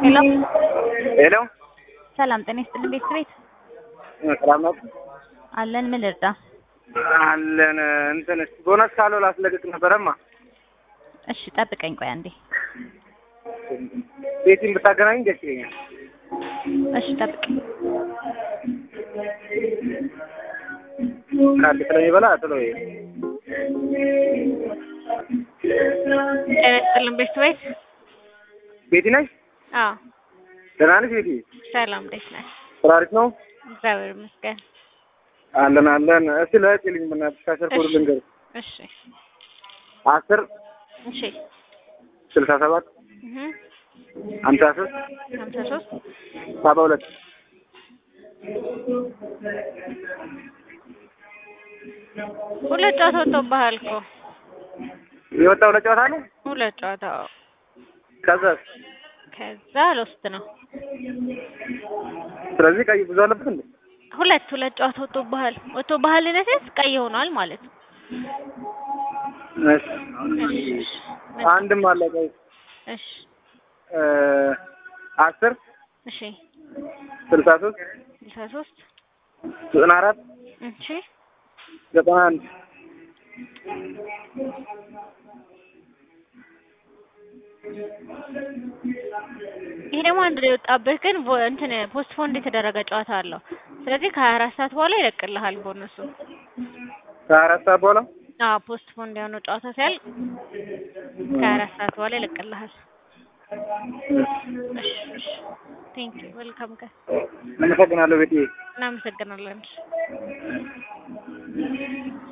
ሄሎ ሄሎ ሰላም ጤና ይስጥልን ቤተሰቤት ሰላም ነው አለን ምን ልርዳ አለን እንትን እስኪ ቦነስ ካለው ላስለቅቅ ነበረማ እሺ ጠብቀኝ ቆይ አንዴ ቤቲን ብታገናኝ ደስ ይለኛል እሺ ጠብቀኝ ካርድ ስለሚበላ ጥሎ ይሄ ጤና ይስጥልን ቤተሰቤት ቤቲ ነሽ አዎ ደህና ነሽ ቤቲ ሰላም እንዴት ነህ ስራ አሪፍ ነው እግዚአብሔር ይመስገን አለን አለን እስኪ ለእህቴ ልኝ በእናትሽ ካሸር ኮድ ልንገር እሺ አስር እሺ ስልሳ ሰባት እህ ሀምሳ ሶስት ሀምሳ ሶስት ሰባ ሁለት ሁለት ጨዋታ ወጥቶብሃል እኮ የወጣው ለጨዋታ ነው ሁለት ጨዋታ ከዛስ ከዛ ሎስት ነው ስለዚህ ቀይ ብዙ አለበት እንዴ ሁለት ሁለት ጨዋታ ወጥቶብሃል ወጥቶብሃል ነሰስ ቀይ ሆኗል ማለት ነው እሺ አንድም አለ ቀይ እሺ እ አስር እሺ ስልሳ ሶስት ስልሳ ሶስት ዘጠና አራት እሺ ዘጠና አንድ ይሄ ደግሞ አንድ ላይ የወጣብህ ግን ቮ- እንትን ፖስትፖንድ የተደረገ ጨዋታ አለው። ስለዚህ ከሀያ አራት ሰዓት በኋላ ይለቅልሃል ቦነሱ። ከሀያ አራት ሰዓት በኋላ አዎ ፖስትፖንድ የሆነው ጨዋታ ሲያልቅ ከሀያ አራት ሰዓት በኋላ ይለቅልሃል። እሺ እሺ ቴንክ ዩ ዌልካም ጋር አመሰግናለሁ ቤቴ እናመሰግናለን።